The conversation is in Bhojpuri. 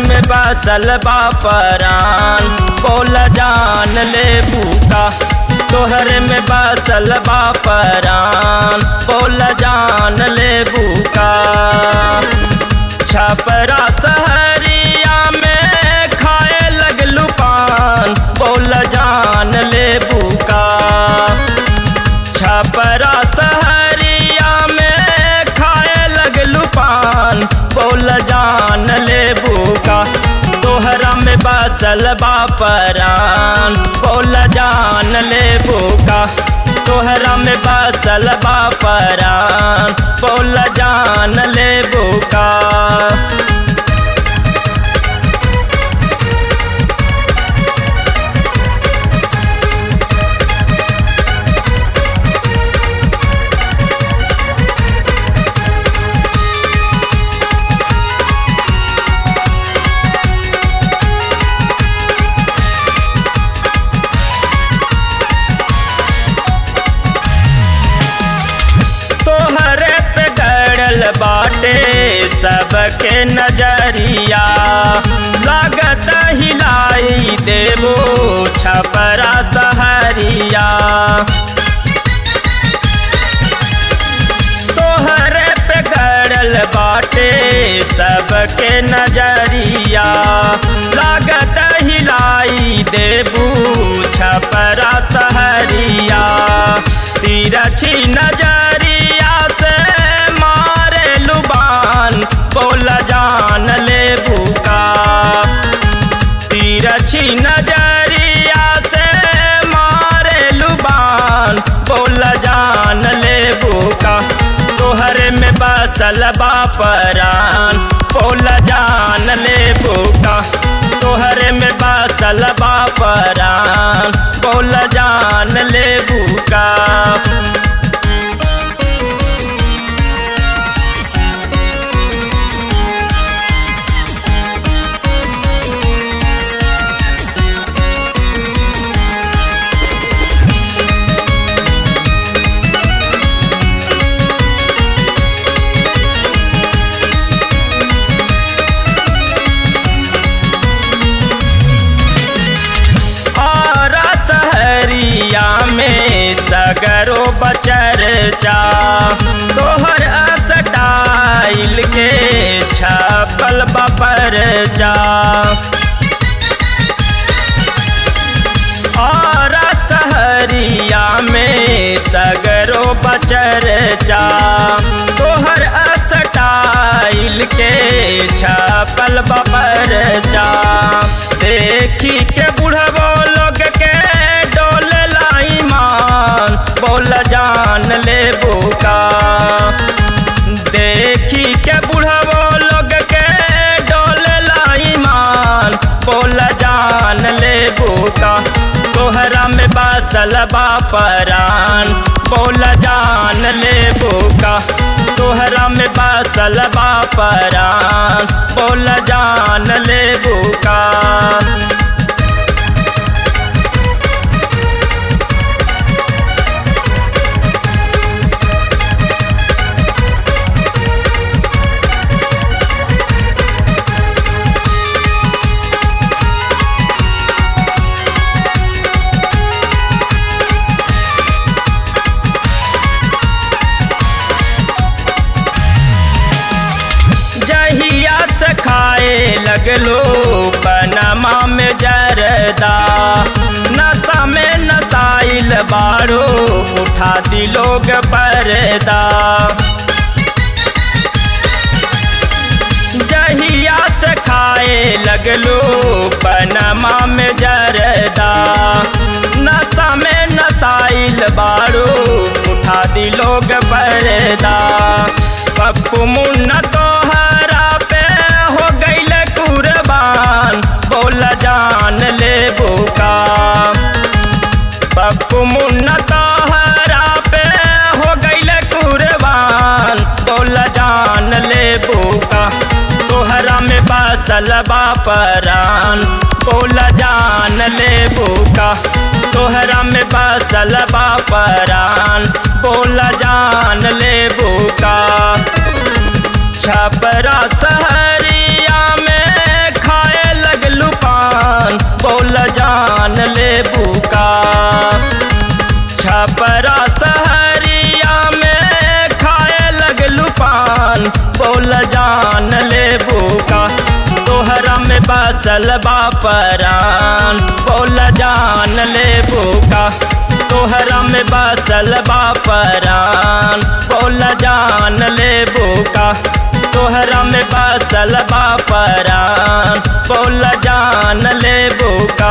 में बसल बापरान बोल जान ले बूका तोहर में बसल बापरान बोल जान ले बूका छपरा सहरिया में खाए लगलू पान बोल जान ले बूका छपरा सहरिया में खाए लगलू पान बोल जान ले बूका तोहरा में बसल बापरान बोल जान ले बूका तोहरा में बसल बापरान बोल जान ले बूका तोहरे पे गड़ल बाटे सबके नजरिया लागत हिलाई देवो छपरा सहरिया तोहरे पे गड़ल बाटे सबके नजरिया लागत हिलाई देबू छपरा सहरिया तिरछी नजरिया से मारे लुबान बोल जान ले भूका तिरछी नजरिया से मारे लुबान बोल जान ले भूका तोहरे में बसल बापरान बोल जान ले भूका तोहरे में बसल बापरान बोल जान ले भूका और सहरिया में सगरो बचर जा तोहर स्टाइल के छपल बपर जा और सहरिया में सगरो बचर जा तोहर स्टाइल के छपल बपर जा देखी के बुढ़बो लोग के डोल लाई मान बोल जान ले बोका देखी के बुढ़बो लोग के डोल लाई मान बोल जान ले बोका तोहरा में बसल बापरान बोल जान ले बोका तोहरा में बसल बापरान बोल जान ले बोका जहिया से खाए लगलो पनमा में जरदा नशा में नसाइल बारो उठा दी लोग परदा जहिया से खाए लगलो पनमा में जरदा नशा में नसाइल बारो उठा दी लोग परदा पप्पू मुन्ना तोहरा पे हो गईल कुर्बान बोल जान ले बोका पप्पू मुन्ना तोहरा पे हो गईल कुर्बान बोल जान ले बोका तोहरा में बसल बापरान बोल जान ले बोका तोहरा में बसल बापरान बोल जान ले बोका छपरा सहरिया में खा बसल बापरान बोल जान ले बुका तोहरा में बसल बापरान बोल जान ले बुका तोहरा में बसल बापरान बोल जान ले बुका